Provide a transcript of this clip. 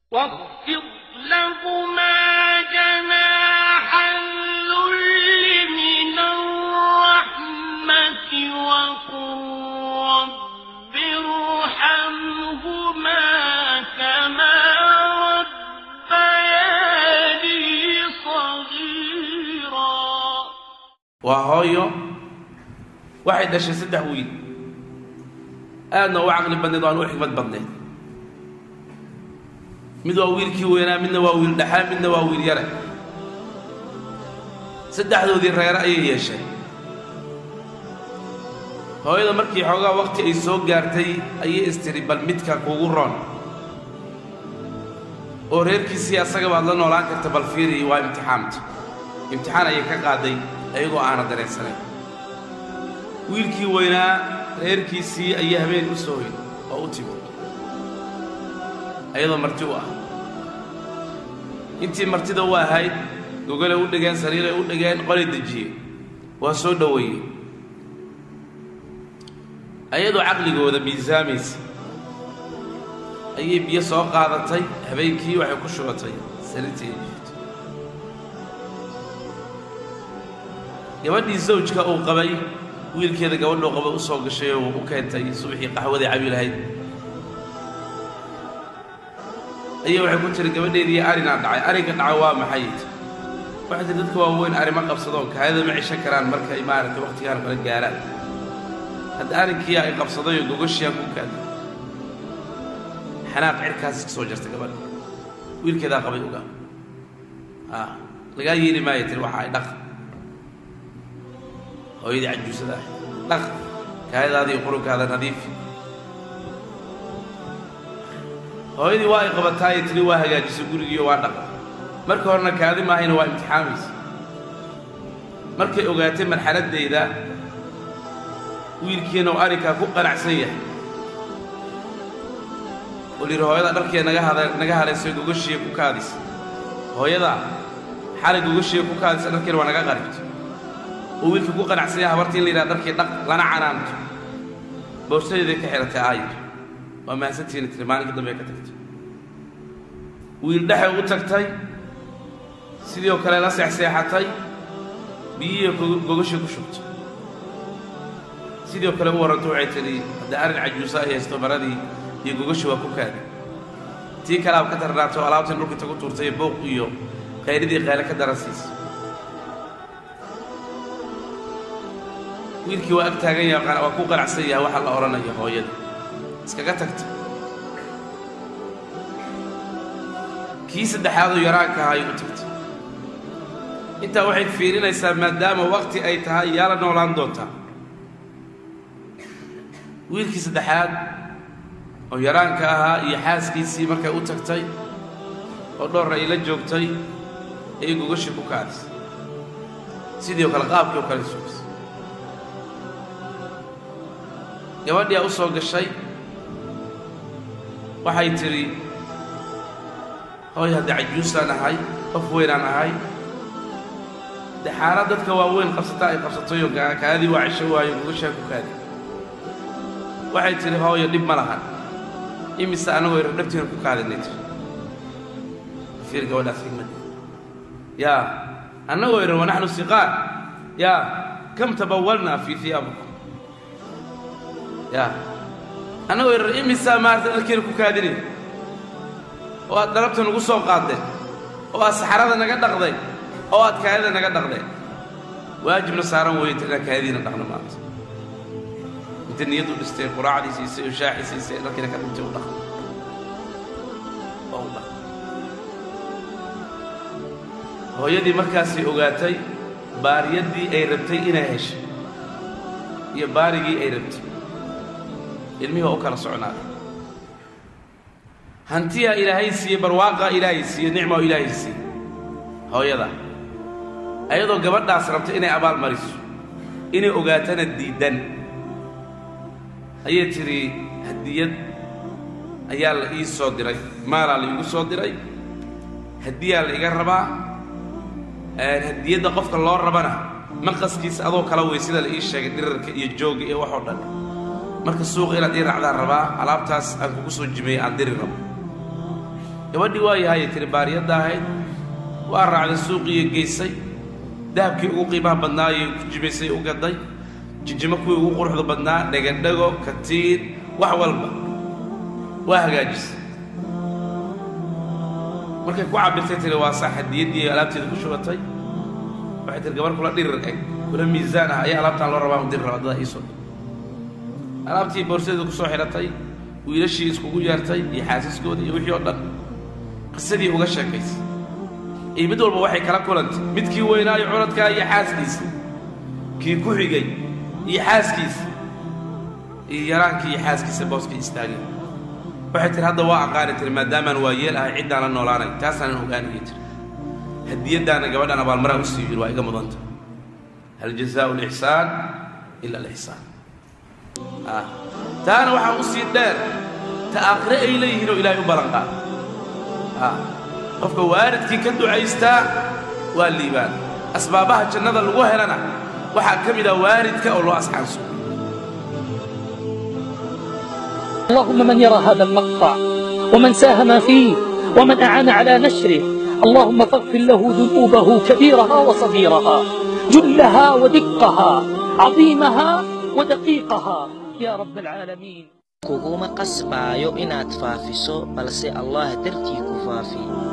واخفض لهما جناح الذل من الرحمة وقل رب ارحمهما كما ربياني صغيرا waa hooyo waxay dhashay saddex wiil aadna u caqli badneed oo aan u xikmad badneed mid waa wiilkii weynaa midna waa wiil dhaxaa midna waa wiil yare saddexdoodii reere ayay yeesheen hooyada markii xoogaa waqti ay soo gaartay ayay istiri bal midka kugu roon oo reerkiisii asaga baad la noolaan karta bal fiiri waa imtixaamta imtixaan ayay ka qaaday ayagoo aana dareensanayn wiilkii weynaa reerkiisii ayaa habeen u soo hoyn oo u timi ayadoo marti u ah intii martida u ahayd gogolay u dhigeen sariiray u dhigeen qolay dejiyeen waa soo dhoweeyey ayadoo caqligooda miisaamaysa ayay biyo soo qaadatay habeenkii waxay ku shubatay sariirtii ay jirto gabadhii zawjka uu qabay wiilkeeda gabadhuu qabay u soo gashay oo u keentay subaxii qaxwaday cabi lahayd ayay waxay ku tiri gabadheedii arinaa dhacay arrinka dhacay waa maxay waxay tiri dadka waaweyn arrimo qabsadoo kaayada ma cishan karaan markay maaragtay waqtigaan kala gaaraan hadda arrinkii ay qabsadayoo gogoshiyaa ku kaaday xanaaq cirkaas ka soo jartay gabadha wiilkeedaa qabay ogaa a lagaa yeeli maayo tiri waxa ay dhaq hooyadii cajuusada ah dhaq kaayadaada iyo qurunkaada nadiifi hooyadii waa ay qabataaye tiri waa hagaajisay gurigiiyo waa dhaqa marka horena kaadi maahayna waa imtixaamaysa markay ogaatay marxaladdayda wiilkiina uu arrinkaa ku qanacsan yahay oo lihi hooyada dharkee naga hada naga halaysay gogashiiya ku kaadisa hooyadaa xalay gogashiiya ku kaadisa dharkeena waa naga qaribto oo wiilkii ku qanacsan yahay habartii in la yidhaha dharkii dhaq lana canaanto boorsadeeday ka xihatay aayir waa mahadsantihiina tiri maalinka dambe ka tagtay wiil dhexay u tagtay sidii oo kale la seexseexatay biyihii gogashii ku shubtay sidii oo kale u warranto waxay tidhi haddii arrin cajuusa ay haysto maradii iyo gogashi waa ku kaadi tii kalaab ka tarnaato alaabtan dhulka inta ku tuurtay iyo booq iyo qayridii qayle ka daran siisa wiilkii waa ag taagan yahay waa ku qanacsan yahay waxa la odhanayo hooyada iskaga tagta kii saddexaadoo yaraanka ahaa ay u tagtay intaa waxay fiirinaysaa maadaama waqti ay tahay yaa la noolaan doontaa wiilkii saddexaad oo yaraanka ahaa iyo xaaskiisii markay u tagtay oo dhowr ay la joogtay ayay gogashii ku kaadisay sidii oo kale qaabkii oo kale sugisay gabadhiyaa u soo gashay waxay tidhi hooy haddii cajuusaan ahay qof weynaan ahay dee xaala dadka waaweyn qabsata ay qabsatayoo kaadii waa cisho waayo gogashaa ku kaadi waxay tidhi hooyo dhib ma lahan imise annagoo yar dhabtiina ku kaadinay tiri fiir gabadhaas xigmadda yaa annagoo yar wanaxnu siqaar yaa kam tabawalnaa fii hiyaabikum yaa annagoo yar imisaa maarata dharkeena ku kaadinay oo aad dhalabta nagu soo qaaddeen oo aad saxarada naga dhaqdeen oo aad kaadida naga dhaqdeen waajibna saaran weeyta inaan kaadidiina dhaqno maanta inta niyaddu dhistay quraacdii siisay oo shaaxii siisay dharkiina ka dhintay u dhaqno oo u dhaqno hooyadii markaasay ogaatay baariyaddii ay rabtay inay heshay iyo baarigii ay rabtay ilmihii waa u kala socnaaday hantiyaa ilaahay siiyey barwaaqaa ilaahay siiyey nicmaa ilaahay siiyey hooyada ayadoo gabadhaas rabta inay abaal mariso inay ogaatana diiddan ayay tidhi hadiyad ayaa la ii soo diray maalaa la iigu soo diray hadiyaa la iga rabaa hadiyadda qofka loo rabana maqaskiisa adoo kala wey sida la ii sheegay dhirarka iyo jooga iyo waxoo dhan marka suuqa inaad ii raacdaan rabaa alaabtaas aan kugu soo jimeeyey aan diri rabo gabadhii waa yahayay tiri baariyadda ahayd waa raacday suuqiiyo geysay dahabkii ugu qiimaha badnaayay ku jibaysay u gaday jijimo kuwii ugu quruxda badnaa dhegadhego katiin wax walba waa hagaajisay markay ku cabirtay tiri waa saa hadiyaddii ay alaabteeda ku shubatay waxay tiri gabar kula dhirir eg kula miisaan ah ayaa alaabtaan loo rabaa diri rabaa dada iisoo alaabtii boorsadeeda ku soo xidhatay wiilashii iskugu yeertay iyo xaasiskoodii iyo wixii oo dhan qisadii uga sheekaysay iyo mid walba waxay kala kulantay midkii weynaayo curadkaa iyo xaaskiisa kii ku xigay iyo xaaskiisa iyo yaraankii iyo xaaskiisa booskii istaagay waxay tiri hadda waa aqaani tiri maadaamaan waa yeel ahay ciddaan la noolaanay taasaanan ogaanaya tiri hadiyaddaana gabadhaan abaalmaraa u sii yiri waa iga mudanta hal jazaau lixsaan ila alixsaan taana waxaa u sii dheer ta aakhire ay leeyihiin oo ilaahay u ballanqaad qofka waalidkii ka ducaystaa waa liibaan asbaabaha jannada lagu helana waxaa ka mid ah waalidka oo loo asxaanso اللهم من يرى هذا المقطع ومن ساهم فيه ومن أعان على نشره اللهم فاغفر له ذنوبه كبيرها وصغيرها جلها ودقها عظيمها ودقيقها يا رب العالمين kuguma qasbaayo inaad faafiso balse allah dartii ku faafi